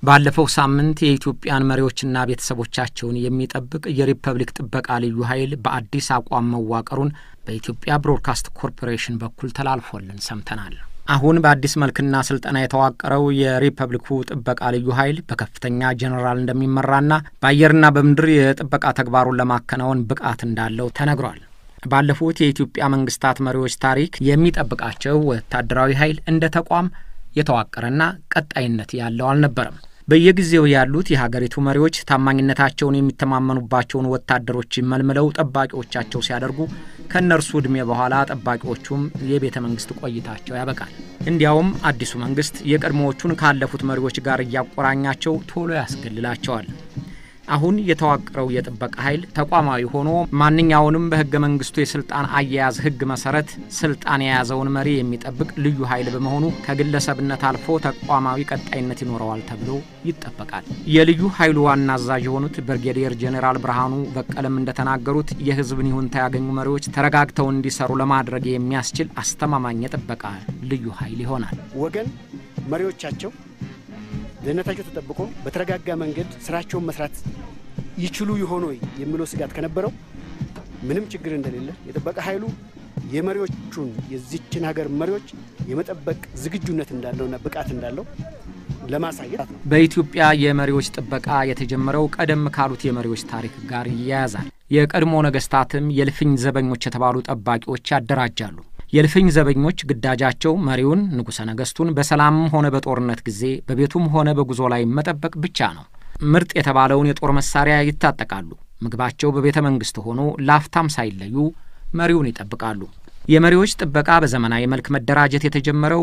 ባለፈው ሳምንት የኢትዮጵያን መሪዎችና ቤተሰቦቻቸውን የሚጠብቅ የሪፐብሊክ ጥበቃ ልዩ ኃይል በአዲስ አቋም መዋቀሩን በኢትዮጵያ ብሮድካስት ኮርፖሬሽን በኩል ተላልፎልን ሰምተናል። አሁን በአዲስ መልክና ስልጠና የተዋቀረው የሪፐብሊኩ ጥበቃ ልዩ ኃይል በከፍተኛ ጄኔራል እንደሚመራና በአየርና በምድር የጥበቃ ተግባሩን ለማከናወን ብቃት እንዳለው ተነግሯል። ባለፉት የኢትዮጵያ መንግስታት መሪዎች ታሪክ የሚጠብቃቸው ወታደራዊ ኃይል እንደ ተቋም የተዋቀረና ቀጣይነት ያለው አልነበረም። በየጊዜው ያሉት የሀገሪቱ መሪዎች ታማኝነታቸውን የሚተማመኑባቸውን ወታደሮች መልምለው ጠባቂዎቻቸው ሲያደርጉ ከእነርሱ ዕድሜ በኋላ ጠባቂዎቹም የቤተ መንግስት ቆይታቸው ያበቃል። እንዲያውም አዲሱ መንግስት የቀድሞዎቹን ካለፉት መሪዎች ጋር እያቆራኛቸው ቶሎ ያስገልላቸዋል። አሁን የተዋቀረው የጥበቃ ኃይል ተቋማዊ ሆኖ ማንኛውንም በህገ መንግስቱ የስልጣን አያያዝ ህግ መሰረት ስልጣን የያዘውን መሪ የሚጠብቅ ልዩ ኃይል በመሆኑ ከግለሰብነት አልፎ ተቋማዊ ቀጣይነት ይኖረዋል ተብሎ ይጠበቃል። የልዩ ኃይሉ ዋና አዛዥ የሆኑት ብርጌዲየር ጄኔራል ብርሃኑ በቀለም እንደተናገሩት የህዝብን ይሁንታ ያገኙ መሪዎች ተረጋግተው እንዲሰሩ ለማድረግ የሚያስችል አስተማማኝ የጥበቃ ልዩ ኃይል ይሆናል። ወገን መሪዎቻቸው ደህንነታቸው ተጠብቆ በተረጋጋ መንገድ ስራቸውን መስራት ይችሉ ይሆን ወይ የሚለው ስጋት ከነበረው ምንም ችግር እንደሌለ የጥበቃ ኃይሉ የመሪዎቹን የዚችን ሀገር መሪዎች የመጠበቅ ዝግጁነት እንዳለውና ብቃት እንዳለው ለማሳየት ነው። በኢትዮጵያ የመሪዎች ጥበቃ የተጀመረው ቀደም ካሉት የመሪዎች ታሪክ ጋር ይያያዛል። የቀድሞ ነገስታትም የልፍኝ ዘበኞች የተባሉ ጠባቂዎች ያደራጃሉ። የልፍኝ ዘበኞች ግዳጃቸው መሪውን ንጉሠ ነገሥቱን በሰላምም ሆነ በጦርነት ጊዜ በቤቱም ሆነ በጉዞ ላይ መጠበቅ ብቻ ነው። ምርጥ የተባለውን የጦር መሳሪያ ይታጠቃሉ። ምግባቸው በቤተ መንግሥት ሆኖ ላፍታም ሳይለዩ መሪውን ይጠብቃሉ። የመሪዎች ጥበቃ በዘመናዊ መልክ መደራጀት የተጀመረው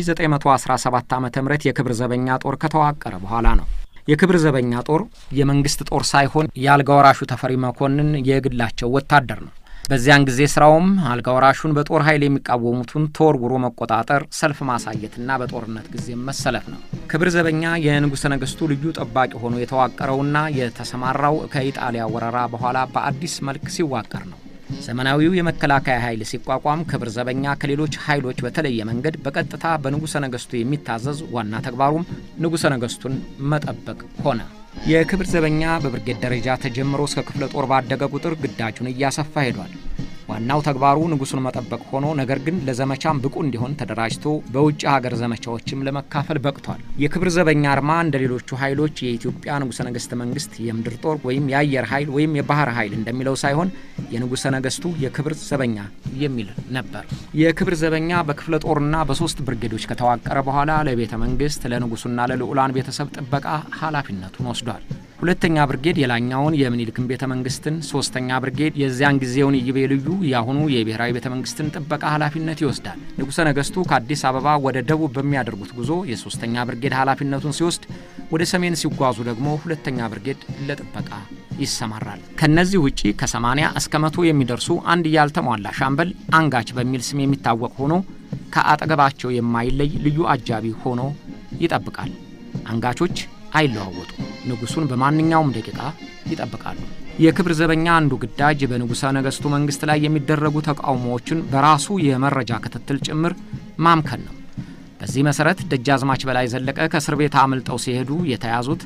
በ1917 ዓ ም የክብር ዘበኛ ጦር ከተዋቀረ በኋላ ነው። የክብር ዘበኛ ጦር የመንግሥት ጦር ሳይሆን የአልጋ ወራሹ ተፈሪ መኮንን የግላቸው ወታደር ነው። በዚያን ጊዜ ስራውም አልጋ ወራሹን በጦር ኃይል የሚቃወሙትን ተወርውሮ መቆጣጠር፣ ሰልፍ ማሳየትና በጦርነት ጊዜ መሰለፍ ነው። ክብር ዘበኛ የንጉሠ ነገሥቱ ልዩ ጠባቂ ሆኖ የተዋቀረውና የተሰማራው ከኢጣሊያ ወረራ በኋላ በአዲስ መልክ ሲዋቀር ነው። ዘመናዊው የመከላከያ ኃይል ሲቋቋም ክብር ዘበኛ ከሌሎች ኃይሎች በተለየ መንገድ በቀጥታ በንጉሠ ነገሥቱ የሚታዘዝ ዋና ተግባሩም ንጉሠ ነገሥቱን መጠበቅ ሆነ። የክብር ዘበኛ በብርጌድ ደረጃ ተጀምሮ እስከ ክፍለ ጦር ባደገ ቁጥር ግዳጁን እያሰፋ ሄዷል። ዋናው ተግባሩ ንጉሱን መጠበቅ ሆኖ ነገር ግን ለዘመቻም ብቁ እንዲሆን ተደራጅቶ በውጭ ሀገር ዘመቻዎችም ለመካፈል በቅቷል። የክብር ዘበኛ አርማ እንደ ሌሎቹ ኃይሎች የኢትዮጵያ ንጉሠ ነገሥት መንግስት የምድር ጦር ወይም የአየር ኃይል ወይም የባህር ኃይል እንደሚለው ሳይሆን የንጉሠ ነገሥቱ የክብር ዘበኛ የሚል ነበር። የክብር ዘበኛ በክፍለ ጦርና በሶስት ብርጌዶች ከተዋቀረ በኋላ ለቤተ መንግስት ለንጉሱና ለልዑላን ቤተሰብ ጥበቃ ኃላፊነቱን ወስዷል። ሁለተኛ ብርጌድ የላኛውን የምኒልክን ቤተ መንግስትን፣ ሶስተኛ ብርጌድ የዚያን ጊዜውን ይቤ ልዩ የአሁኑ የብሔራዊ ቤተ መንግስትን ጥበቃ ኃላፊነት ይወስዳል። ንጉሠ ነገሥቱ ከአዲስ አበባ ወደ ደቡብ በሚያደርጉት ጉዞ የሶስተኛ ብርጌድ ኃላፊነቱን ሲወስድ፣ ወደ ሰሜን ሲጓዙ ደግሞ ሁለተኛ ብርጌድ ለጥበቃ ይሰማራል። ከነዚህ ውጪ ከ80 እስከ መቶ የሚደርሱ አንድ ያልተሟላ ሻምበል አንጋች በሚል ስም የሚታወቅ ሆኖ ከአጠገባቸው የማይለይ ልዩ አጃቢ ሆኖ ይጠብቃል። አንጋቾች አይለዋወጡ ንጉሱን በማንኛውም ደቂቃ ይጠብቃሉ። የክብር ዘበኛ አንዱ ግዳጅ በንጉሠ ነገሥቱ መንግሥት ላይ የሚደረጉ ተቃውሞዎችን በራሱ የመረጃ ክትትል ጭምር ማምከን ነው። በዚህ መሠረት ደጃዝማች በላይ ዘለቀ ከእስር ቤት አምልጠው ሲሄዱ የተያዙት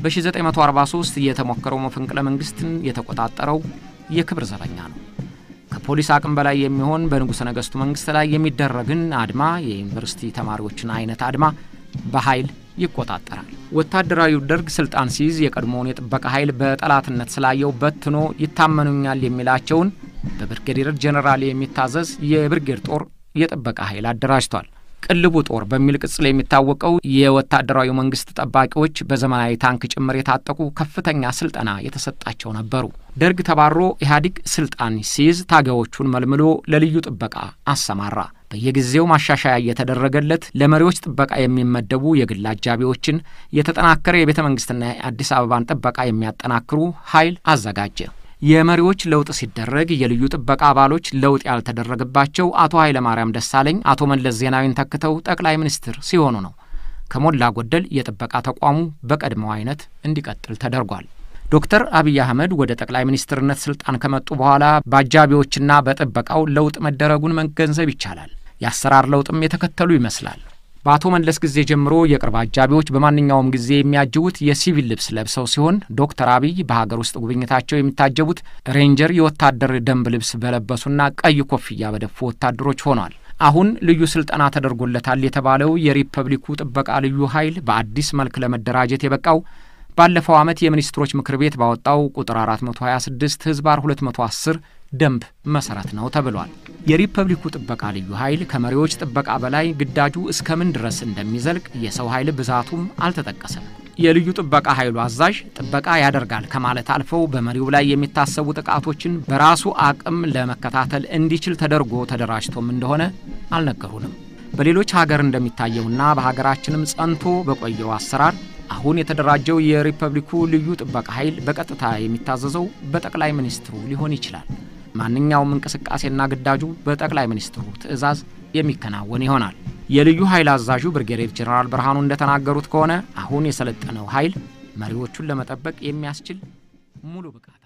በ1943 የተሞከረው መፈንቅለ መንግሥትን የተቆጣጠረው የክብር ዘበኛ ነው። ከፖሊስ አቅም በላይ የሚሆን በንጉሠ ነገሥቱ መንግሥት ላይ የሚደረግን አድማ፣ የዩኒቨርሲቲ ተማሪዎችን አይነት አድማ በኃይል ይቆጣጠራል። ወታደራዊው ደርግ ስልጣን ሲይዝ የቀድሞውን የጥበቃ ኃይል በጠላትነት ስላየው በትኖ ይታመኑኛል የሚላቸውን በብርጌዴር ጄኔራል የሚታዘዝ የብርጌድ ጦር የጥበቃ ኃይል አደራጅቷል። ቅልቡ ጦር በሚል ቅጽል የሚታወቀው የወታደራዊ መንግስት ጠባቂዎች በዘመናዊ ታንክ ጭምር የታጠቁ ከፍተኛ ስልጠና የተሰጣቸው ነበሩ። ደርግ ተባሮ ኢህአዴግ ስልጣን ሲይዝ ታጋዮቹን መልምሎ ለልዩ ጥበቃ አሰማራ። በየጊዜው ማሻሻያ እየተደረገለት ለመሪዎች ጥበቃ የሚመደቡ የግል አጃቢዎችን፣ የተጠናከረ የቤተ መንግስትና የአዲስ አበባን ጥበቃ የሚያጠናክሩ ኃይል አዘጋጀ። የመሪዎች ለውጥ ሲደረግ የልዩ ጥበቃ አባሎች ለውጥ ያልተደረገባቸው አቶ ኃይለማርያም ደሳለኝ አቶ መለስ ዜናዊን ተክተው ጠቅላይ ሚኒስትር ሲሆኑ ነው። ከሞላ ጎደል የጥበቃ ተቋሙ በቀድሞው አይነት እንዲቀጥል ተደርጓል። ዶክተር አብይ አህመድ ወደ ጠቅላይ ሚኒስትርነት ስልጣን ከመጡ በኋላ በአጃቢዎችና በጥበቃው ለውጥ መደረጉን መገንዘብ ይቻላል። የአሰራር ለውጥም የተከተሉ ይመስላል። በአቶ መለስ ጊዜ ጀምሮ የቅርብ አጃቢዎች በማንኛውም ጊዜ የሚያጅቡት የሲቪል ልብስ ለብሰው ሲሆን ዶክተር አብይ በሀገር ውስጥ ጉብኝታቸው የሚታጀቡት ሬንጀር የወታደር ደንብ ልብስ በለበሱና ቀይ ኮፍያ በደፉ ወታደሮች ሆኗል። አሁን ልዩ ስልጠና ተደርጎለታል የተባለው የሪፐብሊኩ ጥበቃ ልዩ ኃይል በአዲስ መልክ ለመደራጀት የበቃው ባለፈው ዓመት የሚኒስትሮች ምክር ቤት ባወጣው ቁጥር 426 ህዝባር 210 ደንብ መሰረት ነው ተብሏል። የሪፐብሊኩ ጥበቃ ልዩ ኃይል ከመሪዎች ጥበቃ በላይ ግዳጁ እስከ ምን ድረስ እንደሚዘልቅ የሰው ኃይል ብዛቱም አልተጠቀሰም። የልዩ ጥበቃ ኃይሉ አዛዥ ጥበቃ ያደርጋል ከማለት አልፈው በመሪው ላይ የሚታሰቡ ጥቃቶችን በራሱ አቅም ለመከታተል እንዲችል ተደርጎ ተደራጅቶም እንደሆነ አልነገሩንም። በሌሎች ሀገር እንደሚታየውና በሀገራችንም ጸንቶ በቆየው አሰራር አሁን የተደራጀው የሪፐብሊኩ ልዩ ጥበቃ ኃይል በቀጥታ የሚታዘዘው በጠቅላይ ሚኒስትሩ ሊሆን ይችላል። ማንኛውም እንቅስቃሴና ግዳጁ በጠቅላይ ሚኒስትሩ ትዕዛዝ የሚከናወን ይሆናል። የልዩ ኃይል አዛዡ ብርጌዴር ጄኔራል ብርሃኑ እንደተናገሩት ከሆነ አሁን የሰለጠነው ኃይል መሪዎቹን ለመጠበቅ የሚያስችል ሙሉ ብቃት